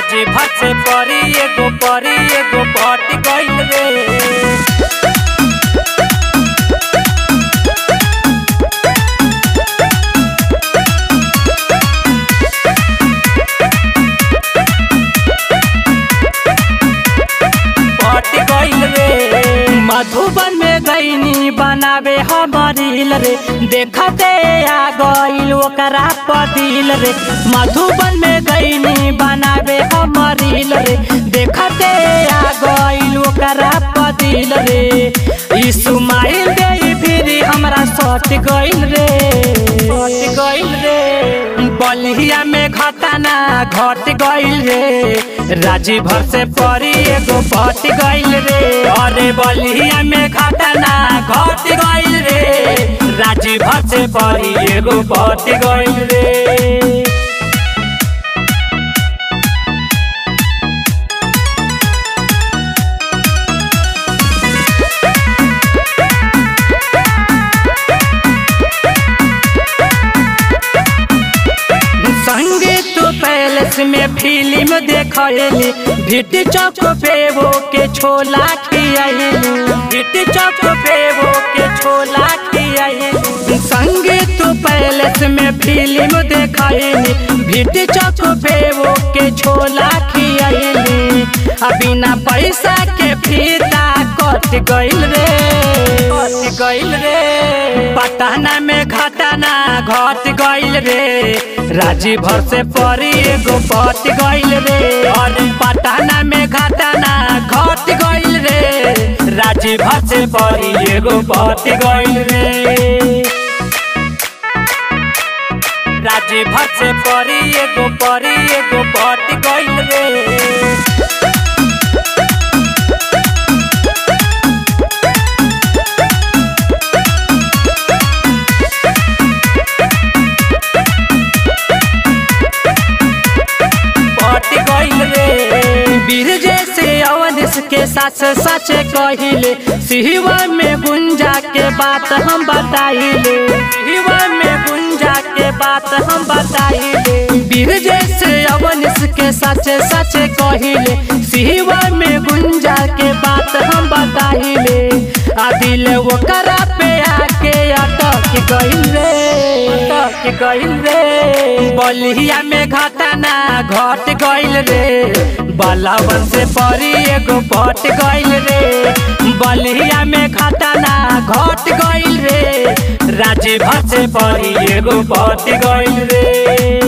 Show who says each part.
Speaker 1: राजी भर से परी एगो परी एगो पट गइल रे पट गइल रे मधुबन में गईनी बनावे हमरिल रे देखते आ गइल ओकरा पदिल रे मधुबन में गईनी बनावे हमरिल रे देखते आ गइल ओकरा पदिल रे यीशु माइल दे फिर हमरा सट गइल रे सट गइल रे बलिया में घटना घट गइल रे राजी भर से परी एगो पट गइल रे अरे बलिया में घटना घट गइल रे राजी भर से परी एगो पट गइल रे संगीत पैलेस में फिल्म देखली भिट्टी चौक पे वो के छोला खियाली भिट्टी चौक पे वो के छोला खियाली संगीत पैलेस में फिल्म देखली भिट्टी चौक पे वो के छोला खियाली आ बिना पैसा के फीता कट गइल रे कट गइल रे पटना में घटना घट गइल रे राजी भर से परी एगो पट गइल रे अरे पटना में घटना घट गइल रे राजी भर से परी एगो पट गइल रे राजी भर से परी एगो परी एगो पट गइल रे पट गइल रे वीर जैसे अवनिस के सच सच कहिले सिहवा में गुंजा के बात हम बताइले सिहवा में गुंजा के बात हम बताइले वीर जैसे अवनिस के सच सच कहिले सिहवा में गुंजा के बात हम बताइले आ दिल ओकरा पे आके अटक गइल रे अटक गइल रे बलिया में घटना घट गइल रे बलावन से परी एगो पट गइल रे बलिया में घटना घट गइल रे राजी भर से परी एगो पट गइल रे